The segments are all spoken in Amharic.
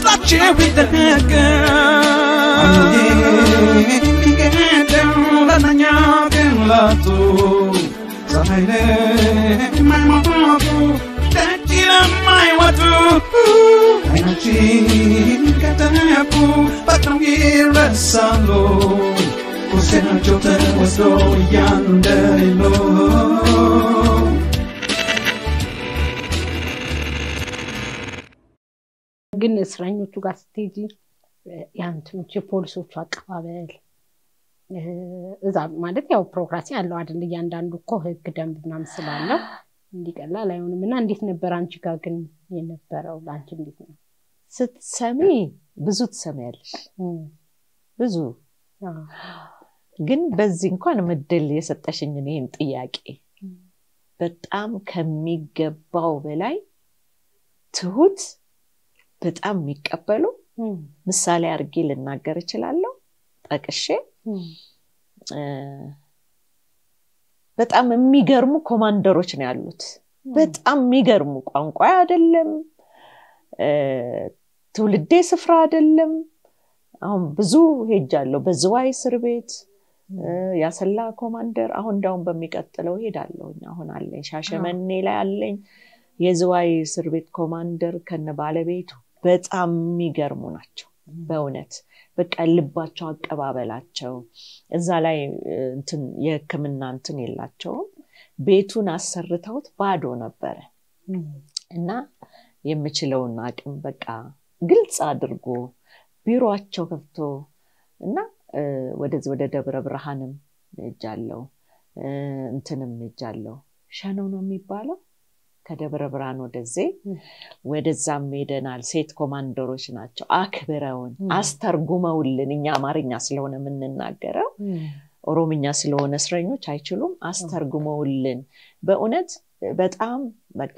ደስታቸው ይደነቅ የሚገደው ለእነኛ ግን ላጡ ፀሐይ ለማይሞቱ ደጅ ለማይወጡ አይናችን ከተነኩ በቅርቡ ይረሳሉ ቁስናቸው ተወስዶ እያንደሌሎ ግን እስረኞቹ ጋር ስትሄጂ የአንትኖች የፖሊሶቹ አቀባበል እ፣ እዛ ማለት ያው ፕሮግራሲ አለው አይደል? እያንዳንዱ እኮ ህግ ደንብ ምናምን ስላለው እንዲቀላል አይሆንም። እና እንዴት ነበር አንቺ ጋር ግን የነበረው? ለአንቺ እንዴት ነው? ስትሰሚ ብዙ ትሰሚያለሽ፣ እም፣ ብዙ አዎ፣ ግን በዚህ እንኳን ምድል የሰጠሽኝን ይህን ጥያቄ እም፣ በጣም ከሚገባው በላይ ትሁት፣ በጣም የሚቀበሉ እም፣ ምሳሌ አድርጌ ልናገር እችላለሁ ጠቅሼ እም፣ እ፣ በጣም የሚገርሙ ኮማንደሮች ነው ያሉት። በጣም የሚገርሙ ቋንቋ አይደለም እ፣ ትውልዴ ስፍራ አይደለም። አሁን ብዙ ሄጃለሁ። በዝዋይ እስር ቤት እ፣ ያሰላ ኮማንደር አሁን እንዳውም በሚቀጥለው ሄዳለሁ። አሁን አለኝ ሻሸመኔ ላይ አለኝ የዝዋይ እስር ቤት ኮማንደር ከነ ባለቤቱ በጣም የሚገርሙ ናቸው። በእውነት በቃ ልባቸው፣ አቀባበላቸው እዛ ላይ እ፣ እንትን የሕክምና እንትን የላቸውም። ቤቱን አሰርተውት ባዶ ነበረ እም፣ እና የምችለውን አቅም በቃ ግልጽ አድርጎ ቢሮቸው ከፍቶ እና እ፣ ወደዚህ ወደ ደብረ ብርሃንም ሄጃለሁ እ፣ እንትንም ሄጃለሁ። ሸነው ነው የሚባለው ከደብረ ብርሃን ወደዚህ እም። ወደዛም ሄደናል። ሴት ኮማንደሮች ናቸው። አክብረውን እም። አስተርጉመውልን እኛ አማርኛ ስለሆነ የምንናገረው እም፣ ኦሮምኛ ስለሆነ እስረኞች አይችሉም። አስተርጉመውልን በእውነት በጣም በቃ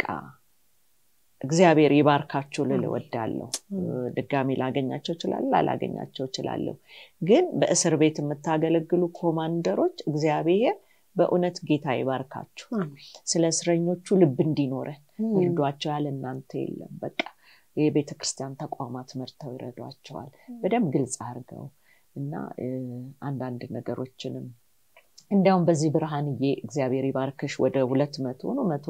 እግዚአብሔር ይባርካችሁ ልል እወዳለሁ። ድጋሚ ላገኛቸው እችላለሁ፣ ላላገኛቸው እችላለሁ። ግን በእስር ቤት የምታገለግሉ ኮማንደሮች እግዚአብሔር በእውነት ጌታ ይባርካችሁ። አሜን። ስለ እስረኞቹ ልብ እንዲኖረን እም፣ ይርዷቸው ያለ እናንተ የለም። በቃ የቤተ ክርስቲያን ተቋማት መርተው ይረዷቸዋል በደንብ ግልጽ አድርገው እና እ፣ አንዳንድ ነገሮችንም እንዲያውም በዚህ ብርሃንዬ እግዚአብሔር ይባርክሽ ወደ ሁለት መቶ ነው መቶ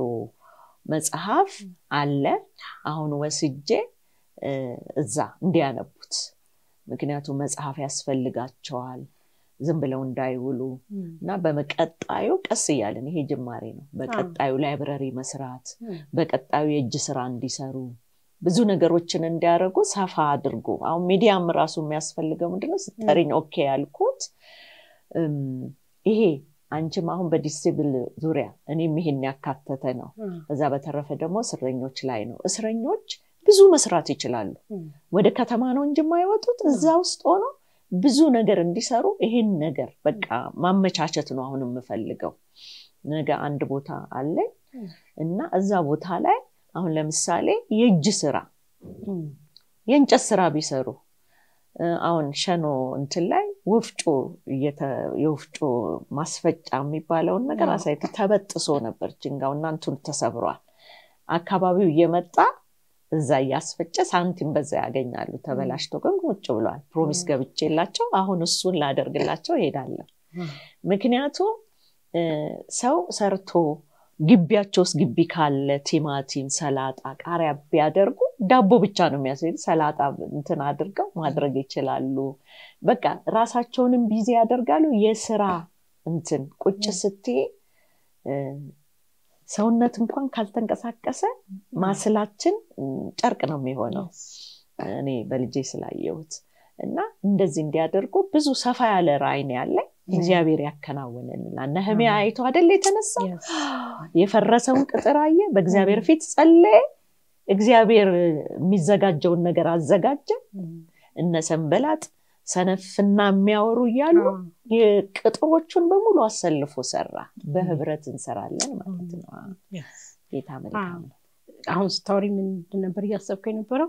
መጽሐፍ አለ አሁን ወስጄ እ፣ እዛ እንዲያነቡት ምክንያቱም መጽሐፍ ያስፈልጋቸዋል ዝም ብለው እንዳይውሉ እም፣ እና በመቀጣዩ ቀስ እያለን ይሄ ጅማሬ ነው። በቀጣዩ ላይብረሪ መስራት፣ እም፣ በቀጣዩ የእጅ ስራ እንዲሰሩ ብዙ ነገሮችን እንዲያደርጉ ሰፋ አድርጎ አሁን ሚዲያም ራሱ የሚያስፈልገው ምንድነው ስጠሪኝ ኦኬ ያልኩት እም፣ ይሄ አንቺም አሁን በዲስብል ዙሪያ እኔም ይሄን ያካተተ ነው። እም፣ ከዛ በተረፈ ደግሞ እስረኞች ላይ ነው። እስረኞች ብዙ መስራት ይችላሉ። እም፣ ወደ ከተማ ነው እንጂ የማይወጡት እዛ ውስጥ ሆኖ ብዙ ነገር እንዲሰሩ ይሄን ነገር በቃ ማመቻቸት ነው አሁን የምፈልገው። ነገ አንድ ቦታ አለኝ እና እዛ ቦታ ላይ አሁን ለምሳሌ የእጅ ስራ እም፣ የእንጨት ስራ ቢሰሩ እ፣ አሁን ሸኖ እንትን ላይ ወፍጮ እየተ- የወፍጮ ማስፈጫ የሚባለውን ነገር አዎ። አሳይተ ተበጥሶ ነበር ጅንጋው እና እንትኑ ተሰብሯል። አካባቢው እየመጣ እዛ እያስፈጨ ሳንቲም በዛ ያገኛሉ። ተበላሽቶ ግን ቁጭ ብሏል። ፕሮሚስ ም። ገብቼላቸው አሁን እሱን ላደርግላቸው እሄዳለሁ። እም፣ ምክንያቱም እ፣ ሰው ሰርቶ ግቢያቸው ውስጥ ግቢ ካለ ቲማቲም፣ ሰላጣ፣ ቃሪያ ቢያደርጉ ዳቦ ብቻ ነው የሚያስሄድ ሰላጣ እንትን አድርገው ማድረግ ይችላሉ። በቃ ራሳቸውንም ቢዚ ያደርጋሉ። የስራ እንትን ቁጭ ስትይ እ፣ ሰውነት እንኳን ካልተንቀሳቀሰ ማስላችን እ፣ ጨርቅ ነው የሚሆነው። እኔ በልጄ ስላየሁት እና እንደዚህ እንዲያደርጉ ብዙ ሰፋ ያለ ራዕይ ነው ያለኝ። እግዚአብሔር ያከናውንልናል። ነህሚያ አሜን። አይቶ አይደል የተነሳ yes፣ የፈረሰውን ቅጥር አየ፣ በእግዚአብሔር ፊት ጸለየ። እግዚአብሔር የሚዘጋጀውን ነገር አዘጋጀ። እም፣ እነ ሰንበላጥ ሰነፍና የሚያወሩ እያሉ አዎ፣ የቅጥሮቹን በሙሉ አሰልፎ ሰራ። በህብረት እንሰራለን ማለት ነው። yes። ጌታ መልካም ነው። አሁን ስታወሪ ምንድን ነበር እያሰብኩ የነበረው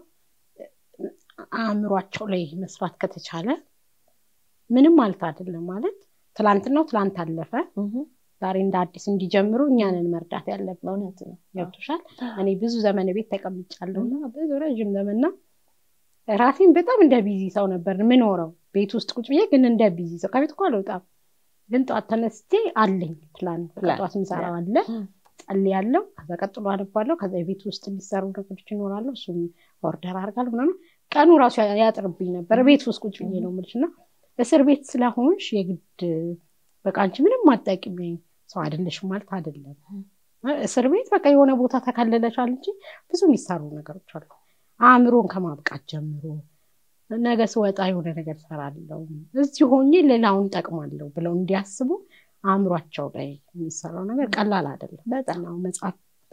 አእምሯቸው ላይ መስራት ከተቻለ ምንም ማለት አይደለም። ማለት ትላንትናው ትላንት አለፈ፣ እህ፣ ዛሬ እንደ አዲስ እንዲጀምሩ እኛንን መርዳት ያለብን። እውነት ነው። ገብቶሻል? እኔ ብዙ ዘመን ቤት ተቀምጫለሁ እና ብዙ ረዥም ዘመንና ራሴን በጣም እንደ ቢዚ ሰው ነበር ምኖረው ቤት ውስጥ ቁጭ ብዬ ግን እንደ ቢዚ ሰው ከቤት እኮ አልወጣም። ግን ጠዋት ተነስቼ አለኝ ፕላን ፕላን፣ ጠዋት ምሰራው አለ ም። ጸልያለሁ። ከዛ ቀጥሎ አነባለሁ። ከዛ የቤት ውስጥ የሚሰሩ ነገሮች ይኖራሉ። እሱም ኦርደር አድርጋለሁ ምናምን። ቀኑ ራሱ ያ- ያጥርብኝ ነበር ቤት ውስጥ ቁጭ ብዬ ነው የምልሽ። እና እስር ቤት ስለሆንሽ የግድ በቃ አንቺ ምንም አጠቂም ሰው አይደለሽም ማለት አይደለም። እስር ቤት በቃ የሆነ ቦታ ተከልለሻል እንጂ ብዙ የሚሰሩ ነገሮች አሉ። አእምሮን ከማብቃት ጀምሮ ነገ ስወጣ የሆነ ነገር ሰራለው እዚህ ሆኜ ሌላውን ጠቅማለሁ ብለው እንዲያስቡ አእምሯቸው ላይ የሚሰራው ነገር ቀላል አይደለም። በጣም ነው መጽሐፍ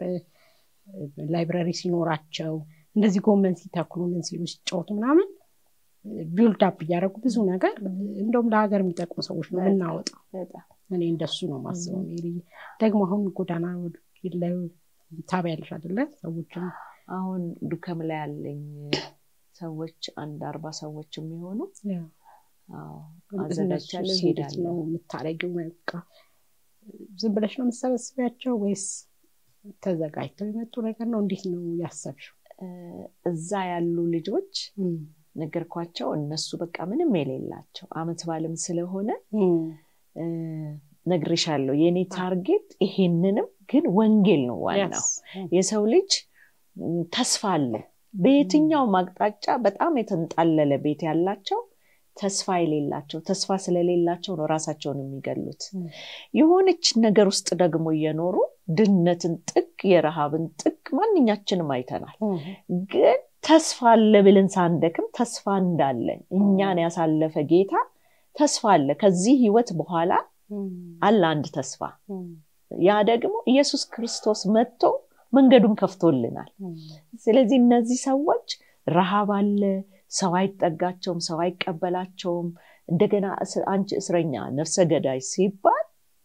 ላይብረሪ ሲኖራቸው እንደዚህ ጎመን ሲተክሉ ምን ሲሉ ሲጫወቱ ምናምን ቢልድ አፕ እያደረጉ ብዙ ነገር እንደውም ለሀገር የሚጠቅሙ ሰዎች ነው የምናወጣው። በጣም እኔ እንደሱ ነው ማስበው። ሜሪ ደግሞ አሁን ጎዳና ላይ ታቢያለሽ አይደለ? ሰዎችም አሁን ዱከም ላይ ያለኝ ሰዎች አንድ አርባ ሰዎች የሚሆኑ አዎ፣ አዘጋጅቻለሁ፣ እነሱስ እንዴት እሄዳለሁ። ነው የምታረጊው? በቃ ዝም ብለሽ ነው የምትሰበስቢያቸው ወይስ ተዘጋጅተው የመጡ ነገር ነው? እንዴት ነው ያሰብሽው? እ፣ እዛ ያሉ ልጆች ነገርኳቸው። እነሱ በቃ ምንም የሌላቸው አመት ባልም ስለሆነ እ፣ ነግሬሻለሁ። የእኔ ታርጌት ይሄንንም ግን ወንጌል ነው ዋናው። የሰው ልጅ ም፣ ተስፋ አለ። በየትኛውም አቅጣጫ በጣም የተንጣለለ ቤት ያላቸው ተስፋ የሌላቸው ተስፋ ስለሌላቸው ነው ራሳቸውን የሚገሉት። ም። የሆነች ነገር ውስጥ ደግሞ እየኖሩ ድህነትን ጥግ፣ የረሃብን ጥግ ማንኛችንም አይተናል። ግን ተስፋ አለ ብለን ሳንደክም ተስፋ እንዳለ እኛን ያሳለፈ ጌታ ተስፋ አለ። ከዚህ ህይወት በኋላ አለ አንድ ተስፋ። ያ ደግሞ ኢየሱስ ክርስቶስ መጥቶ መንገዱን ከፍቶልናል። ስለዚህ እነዚህ ሰዎች ረሃብ አለ፣ ሰው አይጠጋቸውም፣ ሰው አይቀበላቸውም። እንደገና እስ- አንቺ እስረኛ ነፍሰ ገዳይ ሲባል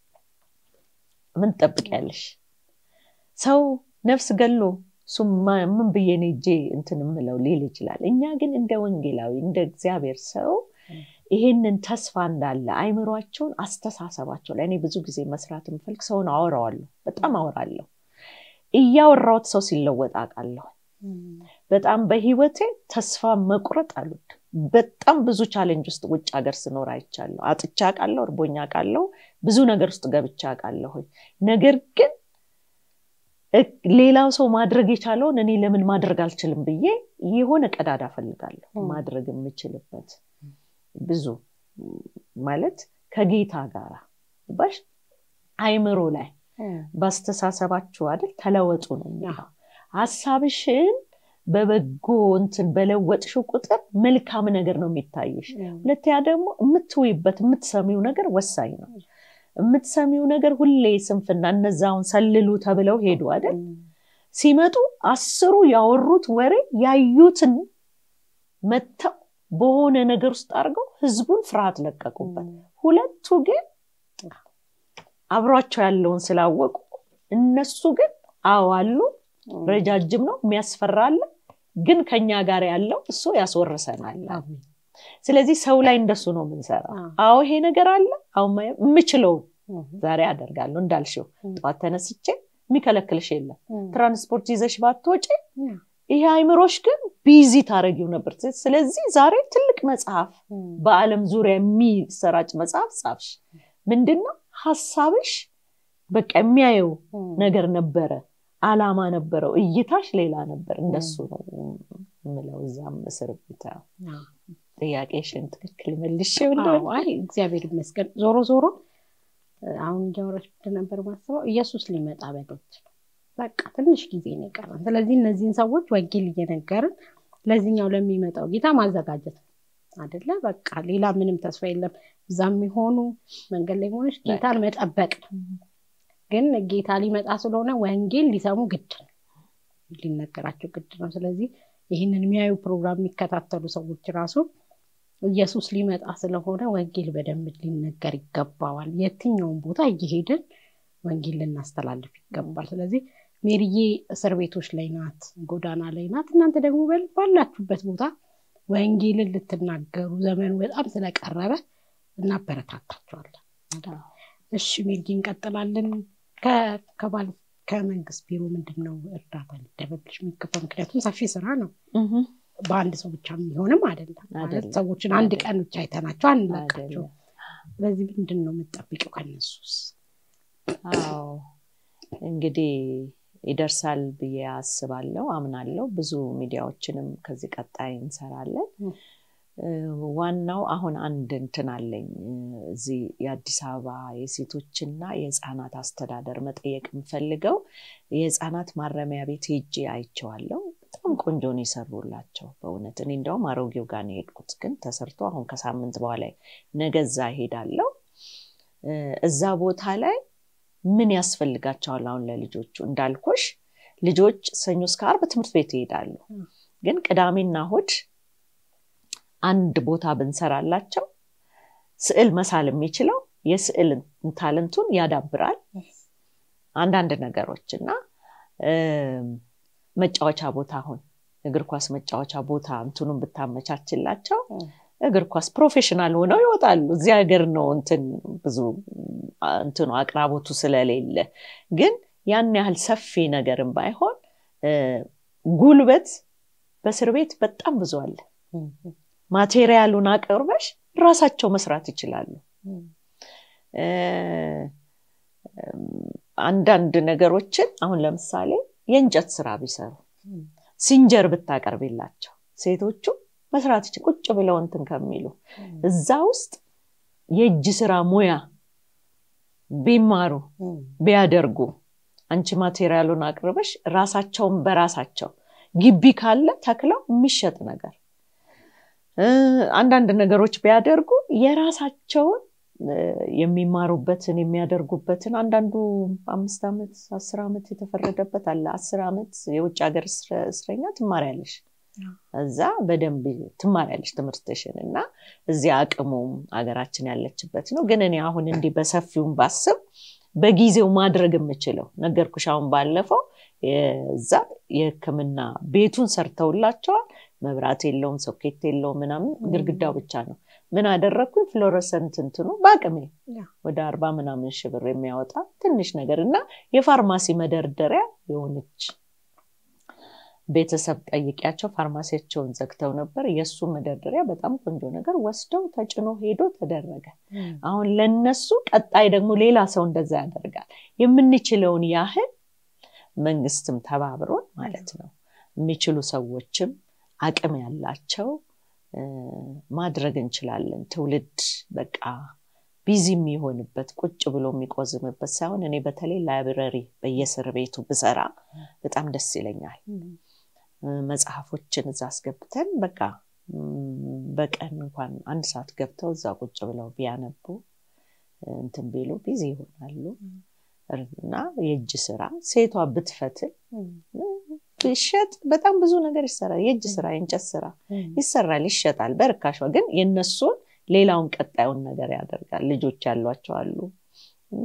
ምን ትጠብቂያለሽ? ሰው ነፍስ ገሎ እሱም ማ- ምን ብዬ ነው ሄጄ እንትን የምለው ሊል ይችላል። እኛ ግን እንደ ወንጌላዊ እንደ እግዚአብሔር ሰው ይሄንን ተስፋ እንዳለ አይምሯቸውን፣ አስተሳሰባቸው ላይ እኔ ብዙ ጊዜ መስራት የምፈልግ ሰውን አወራዋለሁ፣ በጣም አወራለሁ። እያወራሁት ሰው ሲለወጥ አውቃለሁ። በጣም በህይወቴ ተስፋ መቁረጥ አልወድም። በጣም ብዙ ቻሌንጅ ውስጥ ውጭ ሀገር ስኖር አይቻለሁ። አጥቻ አውቃለሁ፣ እርቦኛ አውቃለሁ፣ ብዙ ነገር ውስጥ ገብቻ አውቃለሁ። ነገር ግን እ- ሌላው ሰው ማድረግ የቻለውን እኔ ለምን ማድረግ አልችልም ብዬ የሆነ ቀዳዳ ፈልጋለሁ ም። ማድረግ የምችልበት ብዙ ማለት ከጌታ ጋር ባሽ አይምሮ ላይ በአስተሳሰባችሁ አይደል ተለወጡ ነው የሚለው። ሀሳብሽን በበጎ እንትን በለወጥሽው ቁጥር መልካም ነገር ነው የሚታይሽ። ሁለተኛ ደግሞ የምትውይበት የምትሰሚው ነገር ወሳኝ ነው። የምትሰሚው ነገር ሁሌ ስንፍና፣ እነዛውን ሰልሉ ተብለው ሄዱ አይደል? ሲመጡ አስሩ ያወሩት ወሬ ያዩትን መጥተው በሆነ ነገር ውስጥ አድርገው ህዝቡን ፍርሃት ለቀቁበት። ሁለቱ ግን አብሯቸው ያለውን ስላወቁ እነሱ ግን አዋሉ ረጃጅም ነው የሚያስፈራ አለ፣ ግን ከኛ ጋር ያለው እሱ ያስወርሰናል። ስለዚህ ሰው ላይ እንደሱ ነው የምንሰራው። አዎ ይሄ ነገር አለ፣ አሁን የምችለውን ዛሬ አደርጋለሁ እንዳልሽው ጠዋት ተነስቼ የሚከለክልሽ የለም። ትራንስፖርት ይዘሽ ባትወጪ ይሄ አይምሮሽ ግን ቢዚ ታደረጊው ነበር። ስለዚህ ዛሬ ትልቅ መጽሐፍ በዓለም ዙሪያ የሚሰራጭ መጽሐፍ ጻፍሽ። ምንድን ነው ሀሳብሽ በቃ የሚያየው ነገር ነበረ፣ አላማ ነበረው፣ እይታሽ ሌላ ነበር። እንደሱ ነው የምለው። እዛም እስር ቤት ጥያቄሽን ትክክል መልሽ አይ እግዚአብሔር ይመስገን። ዞሮ ዞሮ አሁን እያወራሽ ነበር ማስበው ኢየሱስ ሊመጣ በደጅ ነው። በቃ ትንሽ ጊዜ ነው የቀረን። ስለዚህ እነዚህን ሰዎች ወንጌል እየነገርን ለዚህኛው ለሚመጣው ጌታ ማዘጋጀት ነው አደለ? በቃ ሌላ ምንም ተስፋ የለም። እዛ የሚሆኑ መንገድ ላይ ሆነች ጌታን መጠበቅ ነው። ግን ጌታ ሊመጣ ስለሆነ ወንጌል ሊሰሙ ግድ ነው፣ ሊነገራቸው ግድ ነው። ስለዚህ ይህንን የሚያዩ ፕሮግራም የሚከታተሉ ሰዎች ራሱ ኢየሱስ ሊመጣ ስለሆነ ወንጌል በደንብ ሊነገር ይገባዋል። የትኛውን ቦታ እየሄድን ወንጌል ልናስተላልፍ ይገባል። ስለዚህ ሜሪዬ እስር ቤቶች ላይ ናት፣ ጎዳና ላይ ናት። እናንተ ደግሞ ባላችሁበት ቦታ ወንጌልን ልትናገሩ ዘመኑ በጣም ስለቀረበ እናበረታታቸዋለን። እሺ ሜሪዬ እንቀጥላለን። ከባል ከመንግስት ቢሮ ምንድን ነው እርዳታ ሊደረግልሽ የሚገባው? ምክንያቱም ሰፊ ስራ ነው። በአንድ ሰው ብቻ የሚሆንም አይደለም ማለት አይደለም። ሰዎችን አንድ አይደለም። ቀን ብቻ አይተናቸው አንለቃቸው አይደለም። ስለዚህ ምንድን ነው የምጠብቂው ከነሱስ አዎ እንግዲህ ይደርሳል ብዬ አስባለሁ፣ አምናለሁ። ብዙ ሚዲያዎችንም ከዚህ ቀጣይ እንሰራለን። ም። እ፣ ዋናው አሁን አንድ እንትን አለኝ እ፣ እዚህ የአዲስ አበባ የሴቶችና የህፃናት አስተዳደር መጠየቅ የምፈልገው የህፃናት ማረሚያ ቤት ሄጄ አይቼዋለሁ። በጣም ቆንጆ ነው የሰሩላቸው በእውነት። እኔ እንደውም አሮጌው ጋር ነው የሄድኩት፣ ግን ተሰርቶ አሁን ከሳምንት በኋላ ነገ እዛ ሄዳለሁ። እ፣ እዛ ቦታ ላይ ምን ያስፈልጋቸዋል? አሁን ለልጆቹ እንዳልኩሽ ልጆች ሰኞ እስከ ዓርብ ትምህርት ቤት ይሄዳሉ። ም። ግን ቅዳሜና እሑድ አንድ ቦታ ብንሰራላቸው ስዕል መሳል የሚችለው የስዕል ታለንቱን ያዳብራል። አንዳንድ ነገሮች እና እም፣ መጫወቻ ቦታ አሁን እግር ኳስ መጫወቻ ቦታ እንትኑን ብታመቻችላቸው ም። እግር ኳስ ፕሮፌሽናል ሆነው ይወጣሉ። እዚህ ሀገር ነው እንትን ብዙ አ፣ እንትኑ አቅራቦቱ ስለሌለ ግን ያን ያህል ሰፊ ነገርም ባይሆን እ፣ ጉልበት በእስር ቤት በጣም ብዙ አለ። ማቴሪያሉን አቅርበሽ ራሳቸው መስራት ይችላሉ። እ፣ አንዳንድ ነገሮችን አሁን ለምሳሌ የእንጨት ስራ ቢሰሩ ሲንጀር ብታቀርቢላቸው ሴቶቹ መስራት ይችል ቁጭ ብለው እንትን ከሚሉ እዛ ውስጥ የእጅ ስራ ሙያ ቢማሩ ቢያደርጉ አንቺ ማቴሪያሉን አቅርበሽ ራሳቸውን በራሳቸው ግቢ ካለ ተክለው የሚሸጥ ነገር እ፣ አንዳንድ ነገሮች ቢያደርጉ የራሳቸውን እ፣ የሚማሩበትን የሚያደርጉበትን አንዳንዱ አምስት ዓመት አስር ዓመት የተፈረደበት አለ። አስር ዓመት የውጭ ሀገር እስረ- እስረኛ ትማሪያለሽ እዛ በደንብ ትማሪያለሽ ትምህርትሽን እና እዚያ አቅሙም ሀገራችን ያለችበት ነው። ግን እኔ አሁን እንዲህ በሰፊውም ባስብ በጊዜው ማድረግ የምችለው ነገርኩሽ። አሁን ባለፈው እዛ የሕክምና ቤቱን ሰርተውላቸዋል። መብራት የለውም፣ ሶኬት የለውም፣ ምናምን ግድግዳው ብቻ ነው። ምን አደረግኩኝ? ፍሎረሰንት እንትኑ በአቅሜ ያ። ወደ አርባ ምናምን ሺህ ብር የሚያወጣ ትንሽ ነገር እና የፋርማሲ መደርደሪያ የሆነች ቤተሰብ ጠይቂያቸው ፋርማሲያቸውን ዘግተው ነበር። የእሱ መደርደሪያ በጣም ቆንጆ ነገር ወስደው ተጭኖ ሄዶ ተደረገ። አሁን ለነሱ ቀጣይ ደግሞ ሌላ ሰው እንደዛ ያደርጋል። የምንችለውን ያህል መንግስትም ተባብሮን ማለት ነው የሚችሉ ሰዎችም አቅም ያላቸው እ፣ ማድረግ እንችላለን። ትውልድ በቃ ቢዚ የሚሆንበት ቁጭ ብሎ የሚቆዝምበት ሳይሆን እኔ በተለይ ላይብረሪ በየእስር ቤቱ ብሰራ በጣም ደስ ይለኛል። እ፣ መጽሐፎችን እዛ አስገብተን በቃ እም፣ በቀን እንኳን አንድ ሰዓት ገብተው እዛ ቁጭ ብለው ቢያነቡ እ፣ እንትን ቢሉ ቢዚ ይሆናሉ እና የእጅ ስራ ሴቷ ብትፈትል ቢሸጥ በጣም ብዙ ነገር ይሰራል። የእጅ ስራ፣ የእንጨት ስራ ይሰራል፣ ይሸጣል በርካሿ። ግን የነሱን ሌላውን ቀጣዩን ነገር ያደርጋል። ልጆች ያሏቸው አሉ እና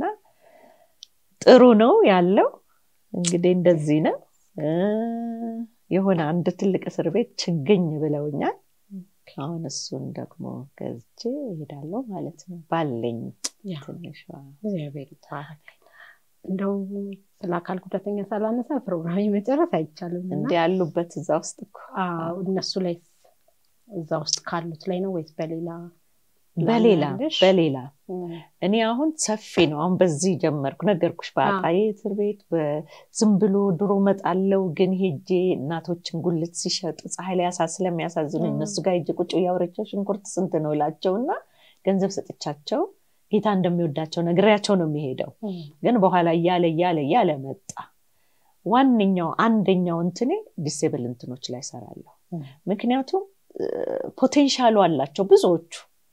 ጥሩ ነው ያለው። እንግዲህ እንደዚህ ነው። እ፣ የሆነ አንድ ትልቅ እስር ቤት ችግኝ ብለውኛል። አሁን እሱን ደግሞ ገዝቼ እሄዳለሁ ማለት ነው ባለኝ ያ። ትንሿ እግዚአብሔር ይባረክ። እንደው ስለ አካል ጉዳተኛ ሳላነሳ ፕሮግራም መጨረስ አይቻልም እና እንዲ ያሉበት እዛ ውስጥ እኮ አዎ፣ እነሱ ላይ እዛ ውስጥ ካሉት ላይ ነው ወይስ በሌላ በሌላ ላምናለሽ? በሌላ እም፣ እኔ አሁን ሰፊ ነው። አሁን በዚህ ጀመርኩ ነገርኩሽ። በአጣዬ እስር ቤት በዝም ብሎ ድሮ መጣለው፣ ግን ሄጄ እናቶችን ጉልት ሲሸጡ ፀሐይ ላይ ያሳ ስለሚያሳዝኑ ም። እነሱ ጋር ሄጄ ቁጭ እያወረቸው ሽንኩርት ስንት ነው እላቸውና ገንዘብ ሰጥቻቸው ጌታ እንደሚወዳቸው ነግሬያቸው ነው የሚሄደው። እም፣ ግን በኋላ እያለ እያለ እያለ መጣ። ዋነኛው አንደኛው እንትኔ ዲሴብል እንትኖች ላይ ሰራለሁ። እም፣ ምክንያቱም ፖቴንሻሉ አላቸው ብዙዎቹ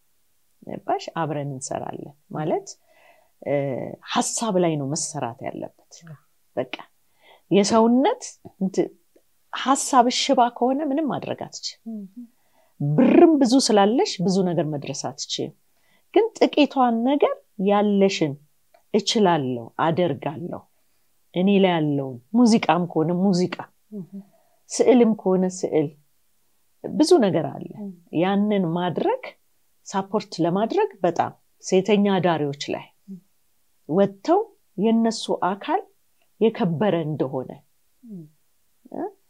ባሽ አብረን እንሰራለን ማለት እ፣ ሀሳብ ላይ ነው መሰራት ያለበት። በቃ የሰውነት እንት- ሀሳብ ሽባ ከሆነ ምንም ማድረግ አትችልም። ብርም ብዙ ስላለሽ ብዙ ነገር መድረስ አትችልም። ግን ጥቂቷን ነገር ያለሽን እችላለሁ፣ አደርጋለሁ እኔ ላይ ያለውን ሙዚቃም ከሆነ ሙዚቃ፣ ስዕልም ከሆነ ስዕል፣ ብዙ ነገር አለ። ያንን ማድረግ ሳፖርት ለማድረግ በጣም ሴተኛ አዳሪዎች ላይ ወጥተው የነሱ አካል የከበረ እንደሆነ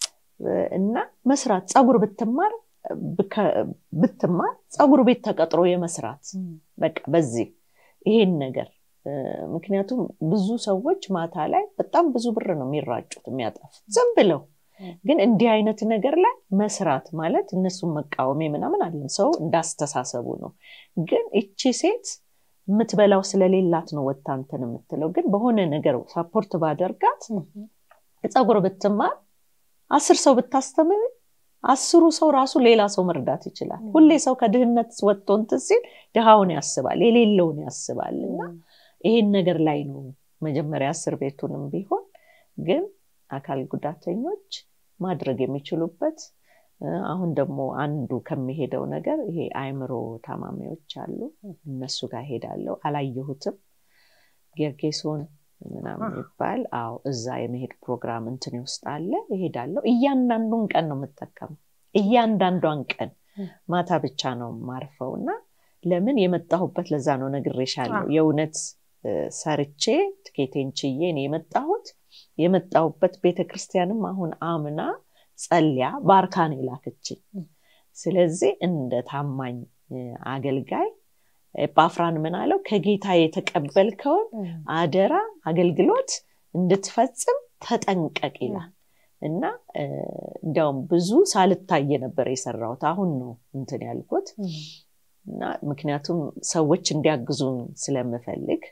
እና መስራት ፀጉር ብትማር ብትማር ፀጉር ቤት ተቀጥሮ የመስራት በቃ በዚህ ይሄን ነገር ምክንያቱም ብዙ ሰዎች ማታ ላይ በጣም ብዙ ብር ነው የሚራጩት የሚያጠፉት ዝም ብለው ግን እንዲህ አይነት ነገር ላይ መስራት ማለት እነሱን መቃወሜ ምናምን አለን ሰው እንዳስተሳሰቡ ነው ግን እቺ ሴት የምትበላው ስለሌላት ነው ወታ እንትን የምትለው ግን በሆነ ነገር ሳፖርት ባደርጋት ፀጉር ብትማር አስር ሰው ብታስተምር አስሩ ሰው ራሱ ሌላ ሰው መርዳት ይችላል ሁሌ ሰው ከድህነት ወጥቶ እንትን ሲል ድሃውን ያስባል የሌለውን ያስባል እና ይሄን ነገር ላይ ነው መጀመሪያ እስር ቤቱንም ቢሆን ግን አካል ጉዳተኞች ማድረግ የሚችሉበት አሁን ደግሞ አንዱ ከሚሄደው ነገር ይሄ አእምሮ ታማሚዎች አሉ እነሱ ጋር ሄዳለሁ አላየሁትም ጌርጌሶን ምናምን ይባል አዎ እዛ የመሄድ ፕሮግራም እንትን ውስጥ አለ ይሄዳለሁ እያንዳንዱን ቀን ነው የምጠቀመው እያንዳንዷን ቀን ማታ ብቻ ነው ማርፈው እና ለምን የመጣሁበት ለዛ ነው ነግሬሻለሁ የእውነት ሰርቼ ትኬቴን ችዬ ነው የመጣሁት የመጣሁበት ቤተክርስቲያንም አሁን አምና ጸልያ ባርካን የላከችኝ ስለዚህ እንደ ታማኝ አገልጋይ ኤጳፍራን ምን አለው ከጌታ የተቀበልከውን አደራ አገልግሎት እንድትፈጽም ተጠንቀቅ ይላል እና እንዲያውም ብዙ ሳልታየ ነበር የሰራሁት አሁን ነው እንትን ያልኩት እና ምክንያቱም ሰዎች እንዲያግዙን ስለምፈልግ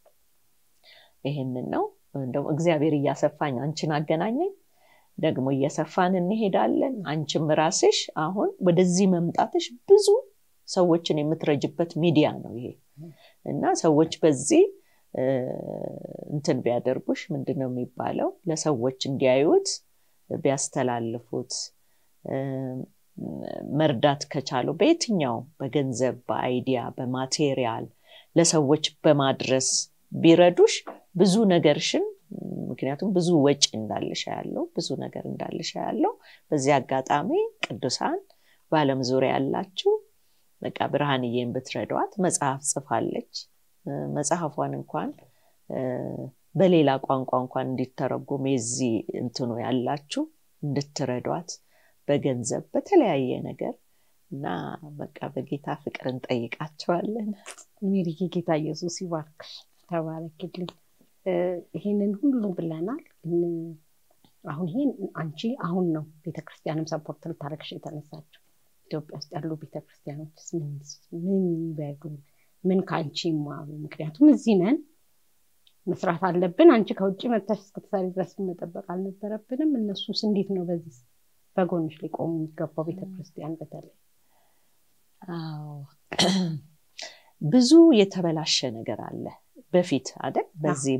ይህንን ነው እንደውም እግዚአብሔር እያሰፋኝ አንቺን አገናኘኝ ደግሞ እየሰፋን እንሄዳለን አንቺም ራስሽ አሁን ወደዚህ መምጣትሽ ብዙ ሰዎችን የምትረጅበት ሚዲያ ነው ይሄ እና ሰዎች በዚህ እንትን ቢያደርጉሽ ምንድን ነው የሚባለው ለሰዎች እንዲያዩት ቢያስተላልፉት መርዳት ከቻሉ በየትኛው በገንዘብ በአይዲያ በማቴሪያል ለሰዎች በማድረስ ቢረዱሽ ብዙ ነገርሽን ምክንያቱም ብዙ ወጪ እንዳልሽ ያለው ብዙ ነገር እንዳልሽ ያለው በዚህ አጋጣሚ ቅዱሳን በአለም ዙሪያ ያላችሁ በቃ ብርሃንዬን ብትረዷት መጽሐፍ ጽፋለች መጽሐፏን እንኳን በሌላ ቋንቋ እንኳን እንዲተረጎም የዚህ እንትኑ ያላችሁ እንድትረዷት በገንዘብ በተለያየ ነገር እና በቃ በጌታ ፍቅር እንጠይቃቸዋለን ሜሪጌ ጌታ ኢየሱስ ይባርክሽ ተባረክልኝ ይህንን ሁሉ ብለናል ግን አሁን ይሄን አንቺ አሁን ነው ቤተክርስቲያንም ሰፖርት ልታደረግሽ የተነሳችው ኢትዮጵያ ውስጥ ያሉ ቤተክርስቲያኖች ምን ይበሉ ምን ከአንቺ ይማሩ ምክንያቱም እዚህ ነን መስራት አለብን አንቺ ከውጭ መታሽ እስክትሰሪ ድረስ መጠበቅ አልነበረብንም እነሱስ እንዴት ነው በዚህ በጎንሽ ሊቆሙ የሚገባው ቤተክርስቲያን በተለይ ብዙ የተበላሸ ነገር አለ በፊት አይደል በዚህ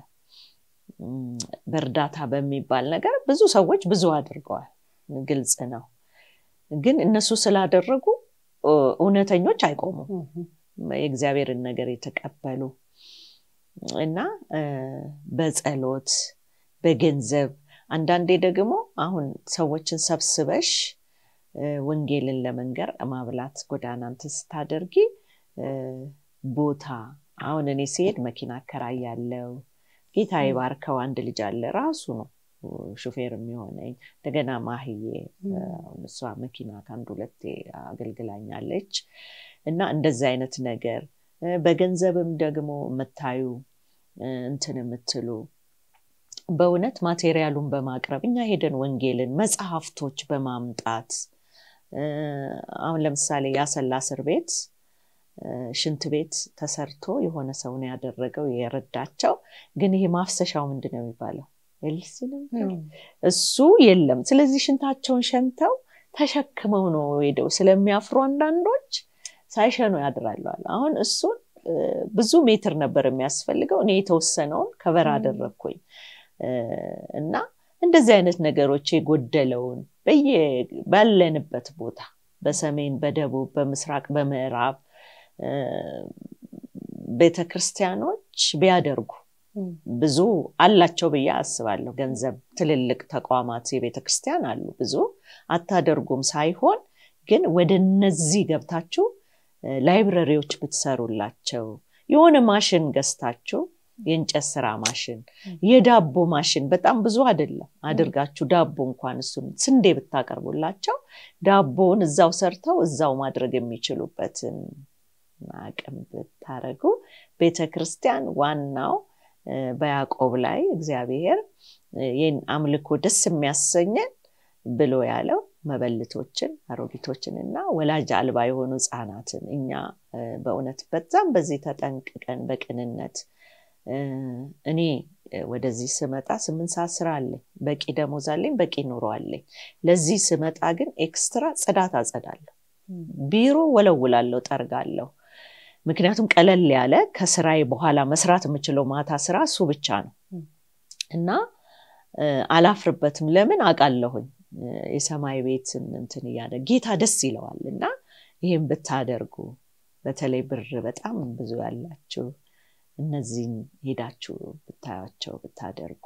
በእርዳታ በሚባል ነገር ብዙ ሰዎች ብዙ አድርገዋል ግልጽ ነው ግን እነሱ ስላደረጉ እውነተኞች አይቆሙም የእግዚአብሔርን ነገር የተቀበሉ እና በጸሎት በገንዘብ አንዳንዴ ደግሞ አሁን ሰዎችን ሰብስበሽ ወንጌልን ለመንገር ማብላት ጎዳና እንትን ስታደርጊ ቦታ አሁን እኔ ሲሄድ መኪና አከራይ ያለው ጌታ የባርከው አንድ ልጅ አለ ራሱ ነው ሹፌር የሚሆነኝ እንደገና ማህዬ እሷ መኪና ከአንድ ሁለቴ አገልግላኛለች እና እንደዚህ አይነት ነገር በገንዘብም ደግሞ የምታዩ እንትን የምትሉ በእውነት ማቴሪያሉን በማቅረብ እኛ ሄደን ወንጌልን መጽሐፍቶች በማምጣት አሁን ለምሳሌ ያሰላ እስር ቤት ሽንት ቤት ተሰርቶ የሆነ ሰው ነው ያደረገው የረዳቸው ግን ይሄ ማፍሰሻው ምንድን ነው የሚባለው ኤልሲ እሱ የለም ስለዚህ ሽንታቸውን ሸንተው ተሸክመው ነው ሄደው ስለሚያፍሩ አንዳንዶች ሳይሸኑ ያድራለዋል አሁን እሱን ብዙ ሜትር ነበር የሚያስፈልገው እኔ የተወሰነውን ከበር አደረግኩኝ እና እንደዚህ አይነት ነገሮች የጎደለውን ባለንበት ቦታ በሰሜን በደቡብ በምስራቅ በምዕራብ ቤተክርስቲያኖች ቢያደርጉ ብዙ አላቸው ብዬ አስባለሁ ገንዘብ ትልልቅ ተቋማት የቤተክርስቲያን አሉ ብዙ አታደርጉም ሳይሆን ግን ወደ እነዚህ ገብታችሁ ላይብረሪዎች ብትሰሩላቸው የሆነ ማሽን ገዝታችሁ የእንጨት ስራ ማሽን፣ የዳቦ ማሽን በጣም ብዙ አይደለም አድርጋችሁ ዳቦ እንኳን እሱን ስንዴ ብታቀርቡላቸው ዳቦውን እዛው ሰርተው እዛው ማድረግ የሚችሉበትን አቅም ብታደረጉ ቤተ ክርስቲያን ዋናው በያዕቆብ ላይ እግዚአብሔር ይህን አምልኮ ደስ የሚያሰኘን ብሎ ያለው መበልቶችን አሮጊቶችን እና ወላጅ አልባ የሆኑ ህፃናትን እኛ በእውነት በዛም በዚህ ተጠንቅቀን በቅንነት እኔ ወደዚህ ስመጣ ስምንት ሰዓት ስራ አለኝ በቂ ደሞዝ አለኝ በቂ ኑሮ አለኝ ለዚህ ስመጣ ግን ኤክስትራ ጽዳት አጸዳለሁ ቢሮ ወለውላለሁ ጠርጋለሁ ምክንያቱም ቀለል ያለ ከስራዬ በኋላ መስራት የምችለው ማታ ስራ እሱ ብቻ ነው እና አላፍርበትም ለምን አውቃለሁኝ የሰማይ ቤት እንትን እያለ ጌታ ደስ ይለዋል እና ይህም ብታደርጉ በተለይ ብር በጣም ብዙ ያላችሁ እነዚህን ሄዳችሁ ብታያቸው ብታደርጉ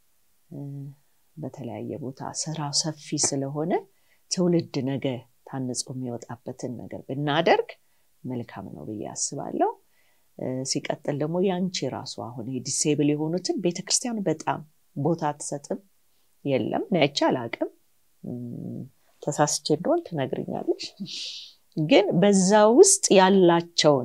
በተለያየ ቦታ ስራው ሰፊ ስለሆነ ትውልድ ነገ ታንጾ የሚወጣበትን ነገር ብናደርግ መልካም ነው ብዬ አስባለሁ ሲቀጥል ደግሞ ያንቺ ራሱ አሁን ዲሴብል የሆኑትን ቤተክርስቲያን በጣም ቦታ አትሰጥም የለም ናይቻ አላቅም ተሳስቼ እንደሆን ትነግርኛለሽ ግን በዛ ውስጥ ያላቸውን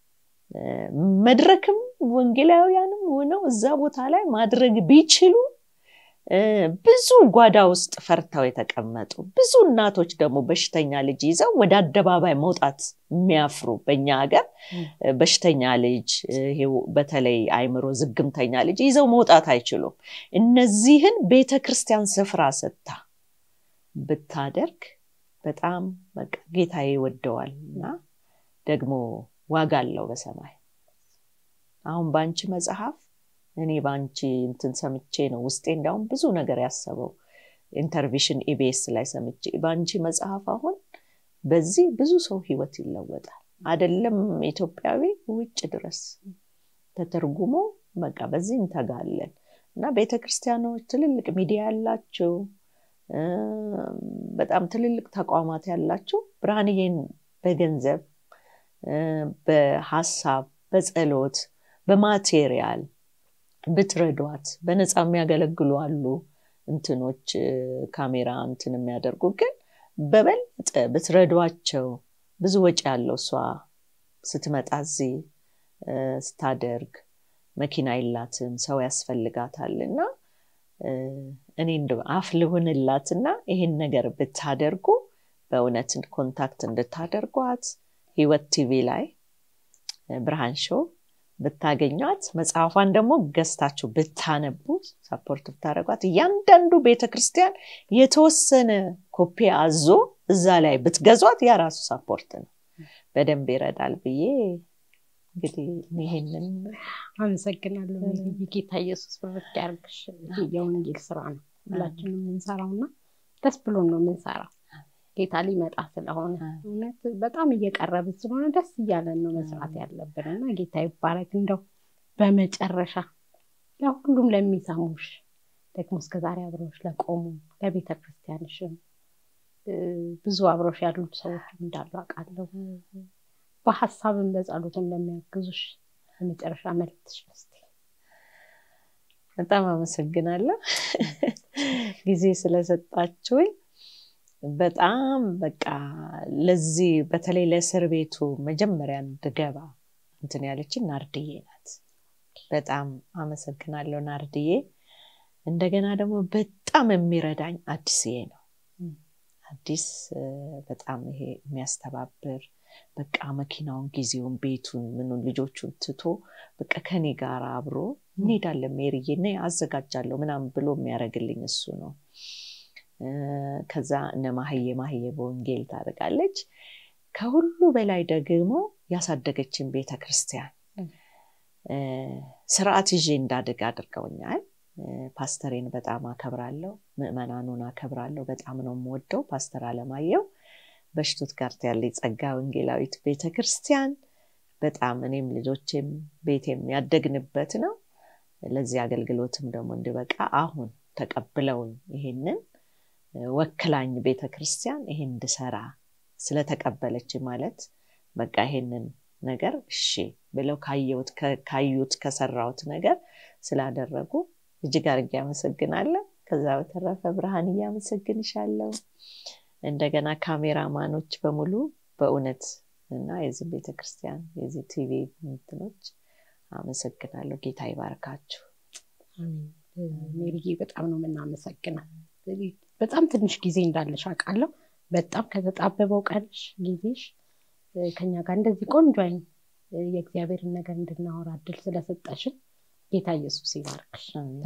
መድረክም ወንጌላውያንም ሆነው እዛ ቦታ ላይ ማድረግ ቢችሉ ብዙ ጓዳ ውስጥ ፈርተው የተቀመጡ ብዙ እናቶች ደግሞ በሽተኛ ልጅ ይዘው ወደ አደባባይ መውጣት የሚያፍሩ በኛ ሀገር በሽተኛ ልጅ በተለይ አይምሮ ዝግምተኛ ልጅ ይዘው መውጣት አይችሉም እነዚህን ቤተ ክርስቲያን ስፍራ ሰጥታ ብታደርግ በጣም በቃ ጌታ ይወደዋል እና ደግሞ ዋጋ አለው በሰማይ አሁን በአንቺ መጽሐፍ እኔ በአንቺ እንትን ሰምቼ ነው ውስጤ እንዲያውም ብዙ ነገር ያሰበው ኢንተርቪሽን ኢቤስ ላይ ሰምቼ በአንቺ መጽሐፍ አሁን በዚህ ብዙ ሰው ህይወት ይለወጣል አደለም ኢትዮጵያዊ ውጭ ድረስ ተተርጉሞ በቃ በዚህ እንተጋለን እና ቤተክርስቲያኖች ትልልቅ ሚዲያ ያላቸው በጣም ትልልቅ ተቋማት ያላቸው ብርሃንዬን በገንዘብ በሀሳብ በጸሎት በማቴሪያል ብትረዷት በነፃ የሚያገለግሉ አሉ እንትኖች ካሜራ እንትን የሚያደርጉ ግን በበለጠ ብትረዷቸው ብዙ ወጪ ያለው እሷ ስትመጣ እዚህ ስታደርግ መኪና የላትም ሰው ያስፈልጋታል እና እኔ አፍ ልሁንላትና ይህን ነገር ብታደርጉ በእውነት ኮንታክት እንድታደርጓት ህይወት ቲቪ ላይ ብርሃን ሾው ብታገኟት መጽሐፏን ደግሞ ገዝታችሁ ብታነቡ ሰፖርት ብታደረጓት እያንዳንዱ ቤተክርስቲያን የተወሰነ ኮፒ አዞ እዛ ላይ ብትገዟት ያ ራሱ ሰፖርት ነው በደንብ ይረዳል ብዬ እንግዲህ ይሄንን አመሰግናለሁ ጌታ ኢየሱስ በበቅ ያርግሽ የወንጌል ስራ ነው ሁላችንም የምንሰራው እና ደስ ብሎን ነው የምንሰራው ጌታ ሊመጣ ስለሆነ እውነት በጣም እየቀረብን ስለሆነ ደስ እያለን ነው መስራት ያለብን እና ጌታ ይባረክ እንደው በመጨረሻ ለሁሉም ለሚሰሙሽ ደግሞ እስከዛሬ አብረዎች ለቆሙ ለቤተ ክርስቲያንሽም ብዙ አብረሽ ያሉት ሰዎች እንዳሉ አውቃለሁ በሀሳብን በጸሎትን ለሚያግዙሽ የመጨረሻ መልክትሽ እስቲ በጣም አመሰግናለሁ ጊዜ ስለሰጣችሁኝ በጣም በቃ ለዚህ በተለይ ለእስር ቤቱ መጀመሪያ እንድገባ እንትን ያለችን ናርድዬ ናት በጣም አመሰግናለሁ ናርድዬ እንደገና ደግሞ በጣም የሚረዳኝ አዲስዬ ነው አዲስ በጣም ይሄ የሚያስተባብር በቃ መኪናውን ጊዜውን ቤቱን ምኑን ልጆቹን ትቶ በቃ ከኔ ጋር አብሮ እንሄዳለን ሜርዬ ና አዘጋጃለሁ ምናምን ብሎ የሚያደርግልኝ እሱ ነው ከዛ እነ ማህዬ ማህዬ በወንጌል ታደርጋለች ከሁሉ በላይ ደግሞ ያሳደገችን ቤተ ክርስቲያን ስርዓት ይዤ እንዳድግ አድርገውኛል ፓስተሬን በጣም አከብራለሁ ምእመናኑን አከብራለሁ በጣም ነው የምወደው ፓስተር አለማየው በሽቱትጋርት ያለ ጸጋ ወንጌላዊት ቤተ ክርስቲያን በጣም እኔም ልጆቼም ቤቴም ያደግንበት ነው ለዚህ አገልግሎትም ደግሞ እንዲበቃ አሁን ተቀብለውኝ ይሄንን ወክላኝ ቤተ ክርስቲያን ይሄን እንድሰራ ስለተቀበለች ማለት በቃ ይሄንን ነገር እሺ ብለው ካዩት ከሰራሁት ነገር ስላደረጉ እጅግ አድርጌ አመሰግናለሁ። ከዛ በተረፈ ብርሃን እያመሰግንሻለሁ። እንደገና ካሜራማኖች በሙሉ በእውነት እና የዚህ ቤተክርስቲያን የዚህ ቲቪ እንትኖች አመሰግናለሁ። ጌታ ይባርካችሁ። ሜሪዬ በጣም ነው የምናመሰግነው። በጣም ትንሽ ጊዜ እንዳለሽ አውቃለሁ። በጣም ከተጣበበው ቀንሽ ጊዜሽ ከኛ ጋር እንደዚህ ቆንጆ አይን የእግዚአብሔርን ነገር እንድናወራ እድል ስለሰጠሽን ጌታ ኢየሱስ ይባርክሽ።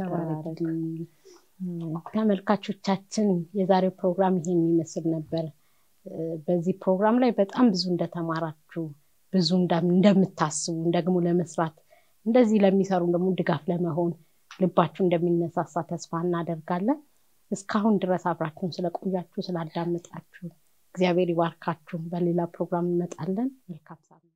ተመልካቾቻችን የዛሬው ፕሮግራም ይሄን የሚመስል ነበር። በዚህ ፕሮግራም ላይ በጣም ብዙ እንደተማራችሁ ብዙ እንደምታስቡ ደግሞ ለመስራት እንደዚህ ለሚሰሩ ደግሞ ድጋፍ ለመሆን ልባችሁ እንደሚነሳሳ ተስፋ እናደርጋለን። እስካሁን ድረስ አብራችሁን ስለቆያችሁ ስላዳመጣችሁ እግዚአብሔር ይባርካችሁ። በሌላ ፕሮግራም እንመጣለን። መልካም ሳምንት